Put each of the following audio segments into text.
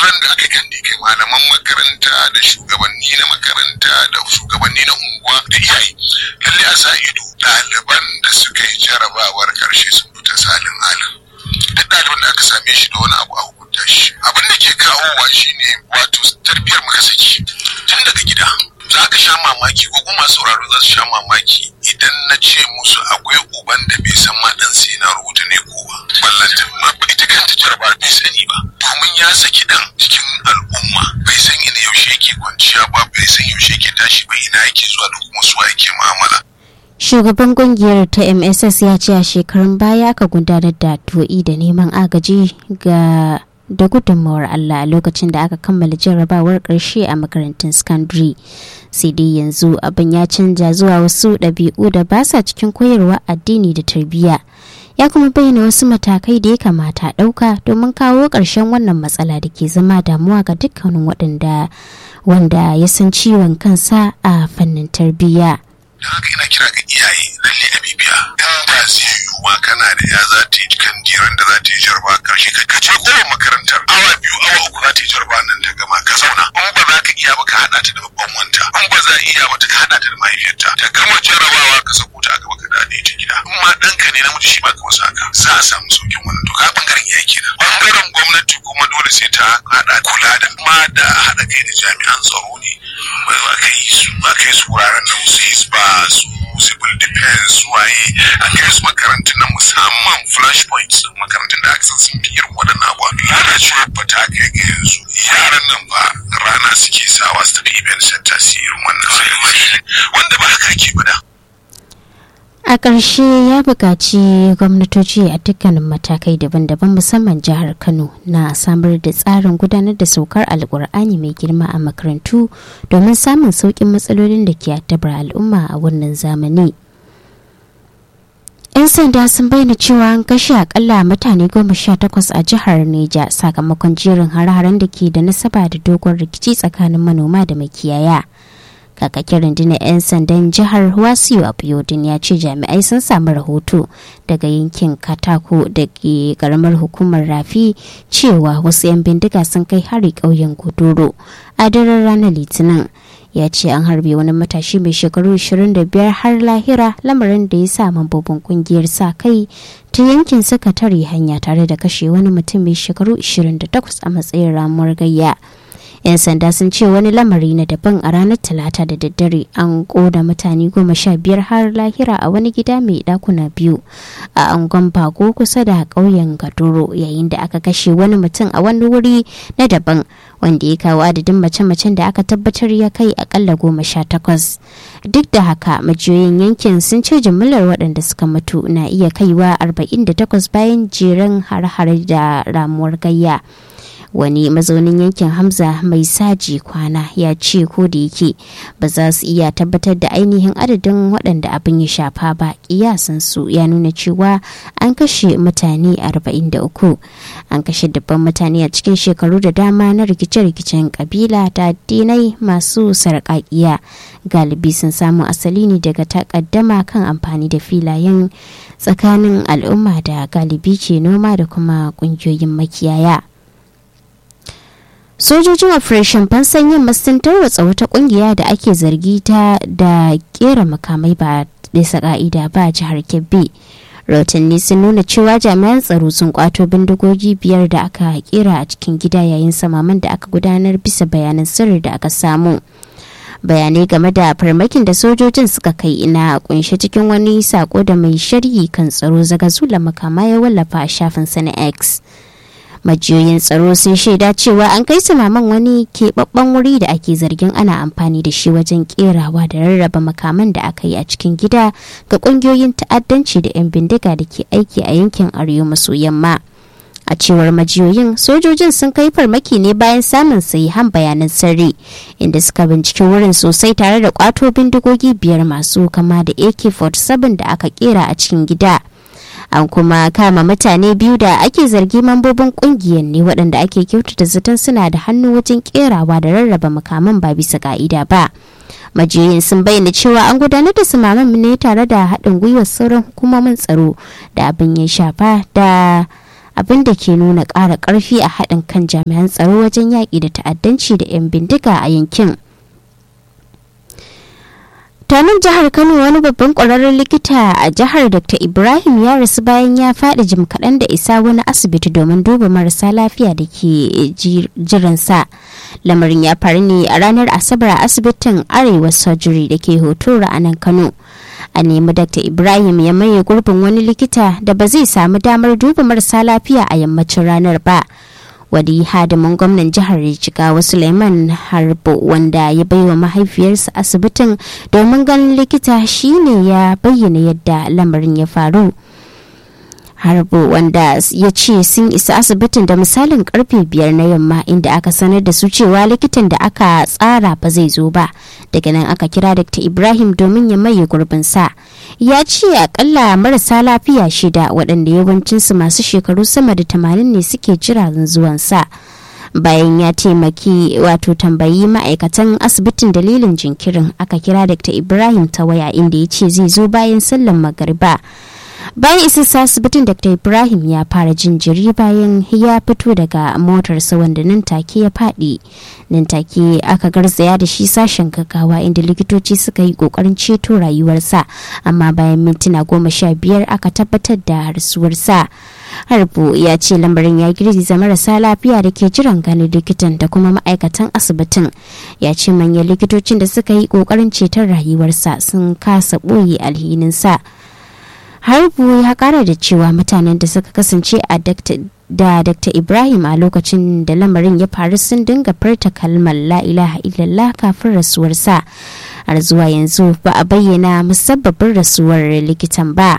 ran da aka kandi kai malaman makaranta da shugabanni na makaranta da shugabanni na unguwa da iyaye lalle a sa ido ɗaliban da suka yi jarabawar karshe sun fita salin alin duk ɗaliban da aka same shi da wani abu a hukunta shi abin da ke kawowa shine wato tarbiyar muka saki tun daga gida za ka sha mamaki ko kuma sauraro za su sha mamaki idan na ce musu akwai uban da bai san ma dan sai na rubuta ne ko ba ballanta ma ita kanta jaraba bai sani ba domin ya saki dan cikin al'umma bai san ina yaushe yake kwanciya ba bai san yaushe yake tashi ba ina yake zuwa da kuma su yake mu'amala shugaban kungiyar ta mss ya ce a shekarun baya aka gudanar da to'i da neman agaji ga da gudunmawar Allah a lokacin da aka kammala jarrabawar ƙarshe a makarantun secondary sai dai yanzu abin ya canja zuwa wasu ɗabi'u da ba sa cikin koyarwa addini da tarbiyya ya kuma bayyana wasu matakai da ya kamata ɗauka domin kawo ƙarshen wannan matsala da ke zama damuwa ga dukkanin waɗanda wanda ya san ciwon kansa a fannin tarbiyya. da haka ina kira ga iyaye lalle a bibiya in ba zai yiwu ma kana da ya za ta yi kan jiran da za ta yi jarba karshe ka kace kowa makarantar awa biyu awa uku za ta yi jarba nan ta gama ka zauna in ba za ka iya ba ka haɗa ta da babban wanta in ba za a iya ba ta ka haɗa ta da mahaifiyarta ta gama jarabawa ka sako ta a gaba ka dade ta gida in ma ɗanka ne namiji shi ma ka masa haka za a samu saukin wannan to ka bangaren iyaye kenan bangaren gwamnati kuma dole sai ta haɗa kula da ma da haɗa kai da jami'an tsaro ne ba ka yi su ba kai su wuraren nan su ba su civil defense waye a kai su makarantun na musamman flashpoints makarantun da aka san sun fi irin waɗannan abuwa lalacewar ba ta kai ga yanzu yaran nan ba rana suke sawa su tafi event center su irin wannan sai wanda ba haka ke bada a ƙarshe ya buƙaci gwamnatoci a dukkanin matakai daban-daban musamman jihar kano na samar da tsarin gudanar da saukar alkur'ani mai girma a makarantu domin samun sauƙin matsalolin da ke addabar al'umma a wannan zamani 'yan sanda sun bayyana cewa an kashe akalla mutane goma sha takwas a jihar neja sakamakon jerin hare-haren da ke da nasaba da dogon rikici tsakanin manoma da makiyaya kakakin rundunar 'yan sandan jihar wasiyu abiyodin ya ce jami'ai sun samu rahoto daga yankin katako da ke karamar hukumar rafi cewa wasu 'yan bindiga sun kai hari ƙauyen guduro a daren ranar litinin ya ce an harbe wani matashi mai shekaru 25 har lahira lamarin da ya sa mambobin kungiyar sa kai ta yankin suka tare hanya tare da kashe wani mutum mai shekaru 28 a matsayin ramuwar gayya. 'yan sanda sun ce wani lamari na daban a ranar talata da daddare an koda mutane goma sha biyar har lahira a wani gida mai dakuna biyu a angon bago kusa da ƙauyen gadoro yayin da aka kashe wani mutum a wani wuri na daban wanda ya kawo adadin mace-macen da aka tabbatar ya kai akalla goma sha takwas duk da haka majiyoyin yankin sun ce jimillar waɗanda suka mutu na iya kaiwa 48 bayan jeren har-har da ramuwar gayya wani mazaunin yankin hamza mai saji kwana ya ce ko da yake ba za su iya tabbatar da ainihin adadin waɗanda abin ya shafa ba kiyasan su ya nuna cewa an kashe mutane 43 an kashe dubban mutane a cikin shekaru da dama na rikice-rikicen kabila da addinai masu sarƙaƙiya galibi sun samu asali ne daga takaddama kan amfani da filayen tsakanin al'umma da galibi ke noma da kuma ƙungiyoyin makiyaya. sojojin operation fansan yamma sun tarwatsa wata kungiya da ake zargi ta da kera makamai ba bisa ka'ida ba jihar kebbi rahotanni sun nuna cewa jami'an tsaro sun kwato bindigogi biyar da aka kera a cikin gida yayin samaman da aka gudanar bisa bayanan sirri da aka samu bayanai game da farmakin da sojojin suka kai ina kunshe cikin wani sako da mai sharhi kan tsaro zagazula makama ya wallafa a shafin sana x majiyoyin tsaro sun shaida cewa an kai samaman wani keɓaɓɓen wuri da ake zargin ana amfani da shi wajen kerawa da rarraba makaman da aka yi a cikin gida ga ƙungiyoyin ta'addanci da 'yan bindiga da ke aiki a yankin arewa maso yamma a cewar majiyoyin sojojin sun kai farmaki ne bayan samun sahihan bayanan sirri inda suka binciki wurin sosai tare da kwato bindigogi biyar masu kama da ak-47 da aka kera a cikin gida an kuma kama mutane biyu da ake zargi mambobin kungiyar ne waɗanda ake kyautata zaton suna da hannu wajen kerawa da rarraba makaman ba bisa ka'ida ba majiyoyin sun bayyana cewa an gudanar da sumaman ne tare da haɗin gwiwar sauran hukumomin tsaro da abin ya shafa da abin da ke nuna ƙara ƙarfi a haɗin kan jami'an tsaro wajen yaƙi da ta'addanci da 'yan bindiga a yankin. tanin jihar kano wani babban kwararren likita a jihar dr ibrahim ya rasu bayan ya faɗi jim kaɗan da isa wani asibiti domin duba marasa lafiya da ke jiransa lamarin ya faru ne a ranar asabar a asibitin arewa surgery da ke hotora a nan kano a nemi dr ibrahim ya maye gurbin wani likita da ba zai samu damar duba marasa lafiya a yammacin ranar ba wadi hadimin gwamnan jihar jigawa suleiman harbo wanda ya baiwa mahaifiyarsa asibitin domin ganin likita shine ya bayyana yadda lamarin ya faru harbo wanda ya ce sun isa asibitin da misalin karfe biyar na yamma inda aka sanar da su cewa likitan da aka tsara ba zai zo ba daga nan aka kira dr ibrahim domin ya maye gurbinsa ya ce akalla marasa lafiya shida waɗanda yawancinsu masu shekaru sama da tamanin ne suke jira zuwansa bayan ya taimaki wato tambayi ma'aikatan asibitin dalilin jinkirin aka kira dr ibrahim ta waya inda ya ce zai zo bayan sallan magariba bayan isassa asibitin dr ibrahim ya fara jin jiri bayan ya fito daga motarsa wanda nan take ya faɗi nan take aka garzaya da shi sashen gaggawa inda likitoci suka yi kokarin ceto rayuwarsa amma bayan mintuna goma sha biyar aka tabbatar da rasuwarsa harbo ya ce lamarin ya girgiza marasa lafiya da ke jiran ganin likitan da kuma ma'aikatan asibitin ya ce manyan likitocin da suka yi kokarin ceton rayuwarsa sun kasa ɓoye alhininsa harbu ya kara da cewa mutanen da suka kasance a da dr ibrahim a lokacin da lamarin ya faru sun dinga furta kalmar la ilaha illallah kafin rasuwarsa har zuwa yanzu ba a bayyana musabbabin rasuwar likitan ba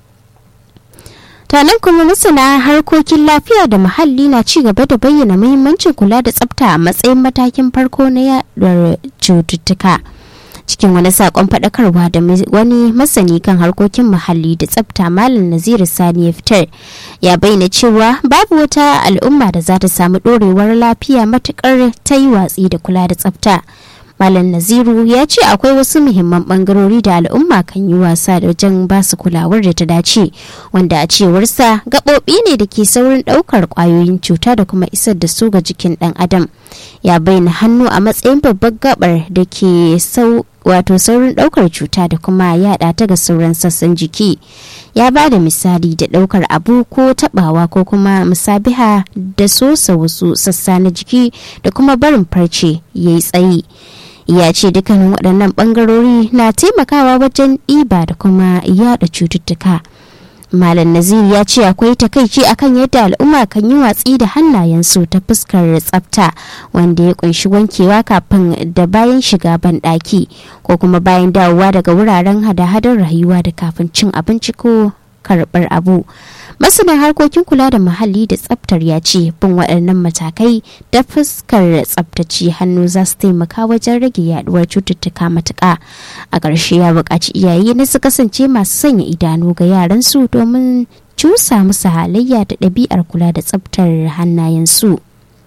tanan kuma masana harkokin lafiya da muhalli na ci gaba da bayyana muhimmancin kula da tsafta a matsayin matakin farko na yaduwar cututtuka cikin wani sakon faɗakarwa da wani masani kan harkokin muhalli da tsafta malam naziru sani ya fitar ya bayyana cewa babu wata al'umma da za ta samu ɗorewar lafiya matukar ta yi watsi da kula da tsafta malam naziru ya ce akwai wasu muhimman bangarori da al'umma kan yi wasa da wajen basu kulawar da ta dace wanda a cewarsa gaɓoɓi ne da ke saurin ɗaukar ƙwayoyin cuta da kuma isar da su ga jikin ɗan adam ya bayyana hannu a matsayin babbar gabar da ke sau wato saurin ɗaukar cuta da kuma yaɗa ta ga sauran sassan jiki ya ba da misali da ɗaukar abu ko taɓawa ko kuma musabiha da sosa wasu sassa na jiki da kuma barin farce ya yi tsayi ya ce dukkanin waɗannan ɓangarori na taimakawa wajen ɗiba da kuma yaɗa cututtuka malam nazir ya ce akwai takaici akan yadda al'umma kan yi watsi da hannayensu ta fuskar tsafta wanda ya kunshi wankewa kafin da bayan shiga banɗaki ko kuma bayan dawowa daga wuraren hada-hadar rayuwa da kafin cin abinci ko karɓar abu masana harkokin kula da muhalli da tsaftar ya ce bin waɗannan matakai da fuskar tsaftace hannu za su taimaka wajen rage yaduwar cututtuka matuƙa a ƙarshe ya buƙaci iyaye na su kasance masu sanya idanu ga yaransu domin cusa musu halayya da ɗabi'ar kula da tsaftar hannayensu.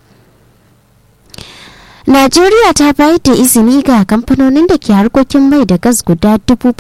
Najeriya ta bayar da izini ga kamfanonin da ke harkokin mai da gas guda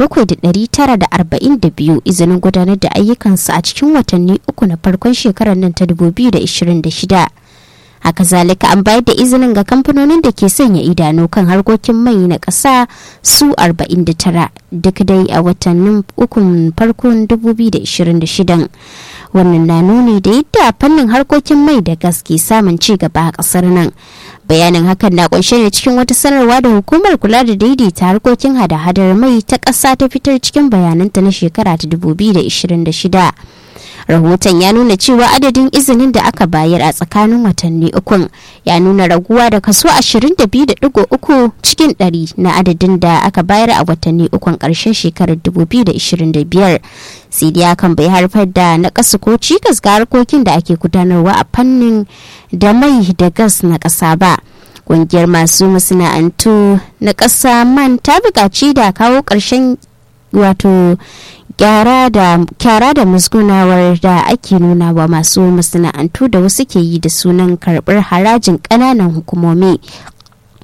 7,942 izinin gudanar da ayyukansu a cikin watanni uku na farkon shekarar nan ta 2026. Haka zalika an bayar da izinin ga kamfanonin da ke sanya idanu kan harkokin mai na ƙasa su 49 duk dai a watannin ukun farkon 2026. Wannan na nuni da yadda fannin harkokin mai da gas ke samun ci gaba a ƙasar nan. bayanin hakan na kunshe ne cikin wata sanarwa da hukumar kula da daidaita harkokin hada-hadar mai ta ƙasa ta fitar cikin bayananta na shekara ta 2026 rahoton ya nuna cewa adadin izinin da aka bayar a tsakanin watanni ukun ya nuna raguwa da kaso 22.3 cikin 100 na adadin da aka bayar a watanni ukun ƙarshen shekarar 2025 sai dai hakan bai haifar da na ƙasa ko cikas ga harkokin da ake gudanarwa a fannin da mai da gas na ƙasa ba ƙungiyar masu masana'antu na ƙasa man ta buƙaci da kawo ƙarshen wato kyara da musgunawar da ake nuna wa masu masana'antu da wasu ke yi da sunan karɓar harajin ƙananan hukumomi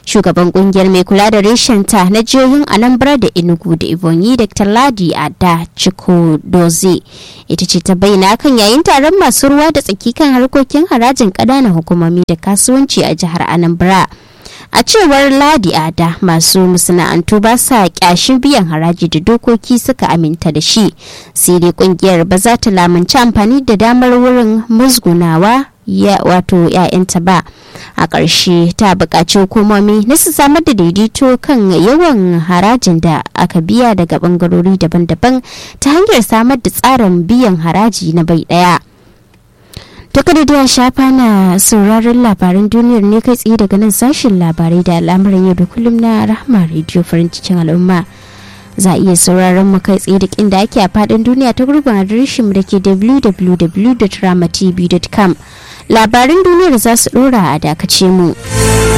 shugaban kungiyar mai kula da reshenta na jihohin anambra da enugu da ibonyi dr ladi ada chikodoze ita ce ta bayyana kan yayin taron masu ruwa da tsaki kan harkokin harajin ƙananan hukumomi da kasuwanci a jihar anambra a cewar ladi ada masu masana'antu ba sa kyashin biyan haraji da dokoki suka aminta da shi sai dai kungiyar ba za ta lamunci amfani da damar wurin musgunawa ya wato 'ya'yanta ba a ƙarshe ta buƙaci hukumomi na su samar da daidaito kan yawan harajin da aka biya daga ɓangarori daban-daban ta hanyar samar da tsarin biyan haraji na bai ɗaya. To kada da shafa na sauraron labaran duniyar ne kai tsaye daga nan sashen labarai da al'amuran yau da kullum na rahama rediyo farin cikin al'umma. Za a iya sauraron mu kai tsaye da inda ake a faɗin duniya ta gurbin adireshin da ke www.ramatv.com. Labaran duniyar za su ɗora a dakace mu.